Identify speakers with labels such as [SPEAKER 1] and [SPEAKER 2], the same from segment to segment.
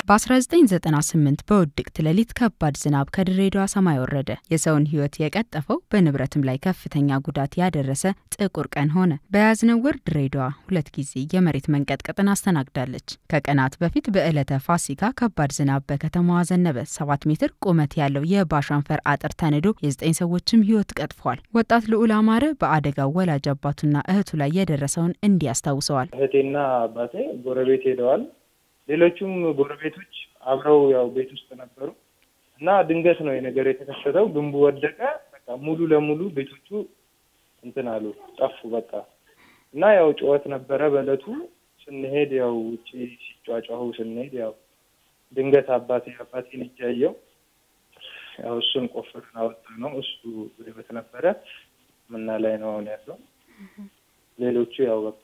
[SPEAKER 1] በ1998 በውድቅት ሌሊት ከባድ ዝናብ ከድሬዳዋ ሰማይ ወረደ። የሰውን ሕይወት የቀጠፈው በንብረትም ላይ ከፍተኛ ጉዳት ያደረሰ ጥቁር ቀን ሆነ። በያዝነው ወር ድሬዳዋ ሁለት ጊዜ የመሬት መንቀጥቀጥን አስተናግዳለች። ከቀናት በፊት በዕለተ ፋሲካ ከባድ ዝናብ በከተማዋ ዘነበ። ሰባት ሜትር ቁመት ያለው የባሻንፈር አጥር ተንዶ የዘጠኝ ሰዎችም ሕይወት ቀጥፏል። ወጣት ልዑል አማረ በአደጋው ወላጅ አባቱና እህቱ ላይ የደረሰውን እንዲህ ያስታውሰዋል።
[SPEAKER 2] እህቴና አባቴ ጎረቤት ሄደዋል። ሌሎቹም ጎረቤቶች አብረው ያው ቤት ውስጥ ነበሩ እና ድንገት ነው የነገር የተከሰተው። ግንቡ ወደቀ። በቃ ሙሉ ለሙሉ ቤቶቹ እንትን አሉ ጠፉ። በቃ እና ያው ጩኸት ነበረ በእለቱ ስንሄድ ያው ውጭ ሲጫጫሁ ስንሄድ ያው ድንገት አባቴ አባቴን እጅ ያየው ያው እሱን ቆፍርን አወጣ ነው። እሱ በህይወት ነበረ ምና ላይ ነው አሁን ያለው። ሌሎቹ ያው በቃ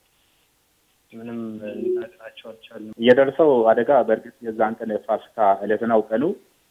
[SPEAKER 2] ምንም ልናድናቸው አልቻልንም።
[SPEAKER 3] የደረሰው አደጋ በእርግጥ የዛን ቀን የፋሲካ ዕለት ነው ቀኑ።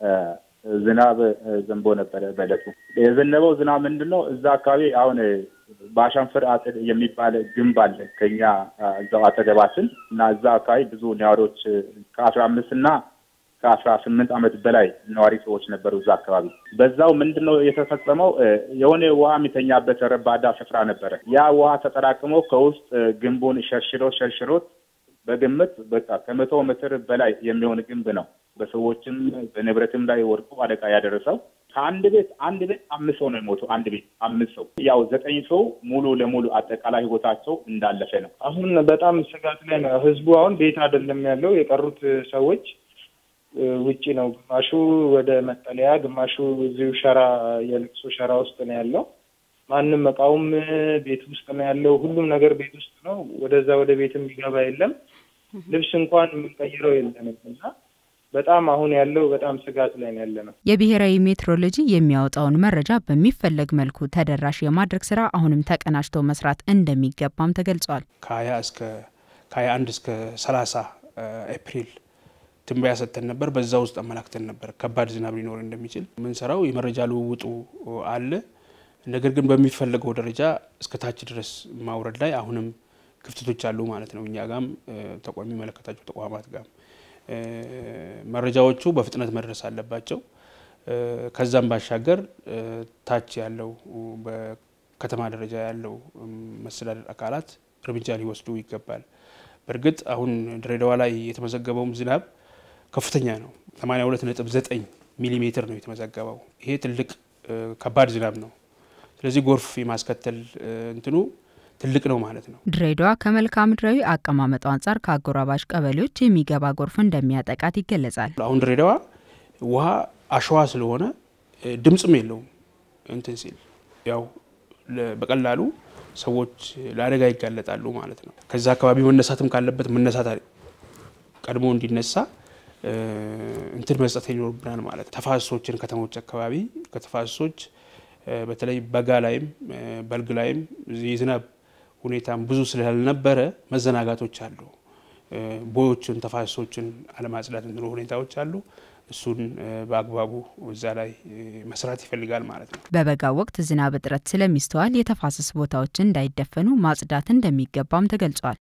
[SPEAKER 3] ዝናብ ዘንቦ ነበረ በዕለቱ። የዘነበው ዝናብ ምንድን ነው? እዛ አካባቢ አሁን በአሻንፍር አጥር የሚባል ግንብ አለ ከኛ እዛው አጠገባችን እና እዛ አካባቢ ብዙ ነዋሪዎች ከአስራ አምስት እና ከአስራ ስምንት ዓመት በላይ ነዋሪ ሰዎች ነበሩ እዛ አካባቢ። በዛው ምንድን ነው የተፈጸመው? የሆነ ውሃ የሚተኛበት ረባዳ ስፍራ ነበረ። ያ ውሃ ተጠራቅሞ ከውስጥ ግንቡን ሸርሽሮት ሸርሽሮት በግምት በቃ ከመቶ ሜትር በላይ የሚሆን ግንብ ነው በሰዎችም በንብረትም ላይ ወድቆ አደጋ ያደረሰው። ከአንድ ቤት አንድ ቤት አምስት ሰው ነው የሞተው። አንድ ቤት አምስት ሰው ያው ዘጠኝ ሰው ሙሉ ለሙሉ አጠቃላይ ህይወታቸው እንዳለፈ ነው።
[SPEAKER 2] አሁን በጣም ስጋት ላይ ነው ህዝቡ። አሁን ቤት አይደለም ያለው የቀሩት ሰዎች ውጪ ነው። ግማሹ ወደ መጠለያ፣ ግማሹ እዚሁ ሸራ የልቅሶ ሸራ ውስጥ ነው ያለው። ማንም እቃውም ቤት ውስጥ ነው ያለው። ሁሉም ነገር ቤት ውስጥ ነው። ወደዛ ወደ ቤት የሚገባ የለም። ልብስ እንኳን የምንቀይረው የለንም እና በጣም አሁን ያለው በጣም ስጋት ላይ ነው ያለ ነው።
[SPEAKER 1] የብሔራዊ ሜትሮሎጂ የሚያወጣውን መረጃ በሚፈለግ መልኩ ተደራሽ የማድረግ ስራ አሁንም ተቀናጅቶ መስራት እንደሚገባም ተገልጿል።
[SPEAKER 4] ከሀያ እስከ ከሀያ አንድ እስከ ሰላሳ ኤፕሪል ትንበያ ሰጥተን ነበር። በዛ ውስጥ አመላክተን ነበር ከባድ ዝናብ ሊኖር እንደሚችል። የምንሰራው የመረጃ ልውውጡ አለ። ነገር ግን በሚፈለገው ደረጃ እስከ ታች ድረስ ማውረድ ላይ አሁንም ክፍተቶች አሉ ማለት ነው። እኛ ጋም ተቋሚ የሚመለከታቸው ተቋማት ጋም መረጃዎቹ በፍጥነት መድረስ አለባቸው። ከዛም ባሻገር ታች ያለው በከተማ ደረጃ ያለው መስተዳደር አካላት እርምጃ ሊወስዱ ይገባል። በእርግጥ አሁን ድሬዳዋ ላይ የተመዘገበውም ዝናብ ከፍተኛ ነው። 82.9 ሚሊ ሜትር ነው የተመዘገበው። ይሄ ትልቅ ከባድ ዝናብ ነው። ስለዚህ ጎርፍ የማስከተል እንትኑ ትልቅ ነው ማለት ነው።
[SPEAKER 1] ድሬዳዋ ከመልክዓ ምድራዊ አቀማመጡ አንጻር ከአጎራባች ቀበሌዎች የሚገባ ጎርፍ እንደሚያጠቃት ይገለጻል።
[SPEAKER 4] አሁን ድሬዳዋ ውሃ አሸዋ ስለሆነ ድምፅም የለውም እንትን ሲል ያው በቀላሉ ሰዎች ለአደጋ ይጋለጣሉ ማለት ነው። ከዛ አካባቢ መነሳትም ካለበት መነሳት ቀድሞ እንዲነሳ እንትን መስጠት ይኖርብናል ማለት ተፋሰሶችን ከተሞች አካባቢ ከተፋሰሶች በተለይ በጋ ላይም በልግ ላይም የዝናብ ሁኔታም ብዙ ስላልነበረ መዘናጋቶች አሉ። ቦዮችን ተፋሰሶችን አለማጽዳት እንትኑ ሁኔታዎች አሉ። እሱን በአግባቡ እዛ ላይ መስራት ይፈልጋል ማለት ነው።
[SPEAKER 1] በበጋው ወቅት ዝናብ እጥረት ስለሚስተዋል የተፋሰስ ቦታዎችን እንዳይደፈኑ ማጽዳት እንደሚገባም ተገልጿል።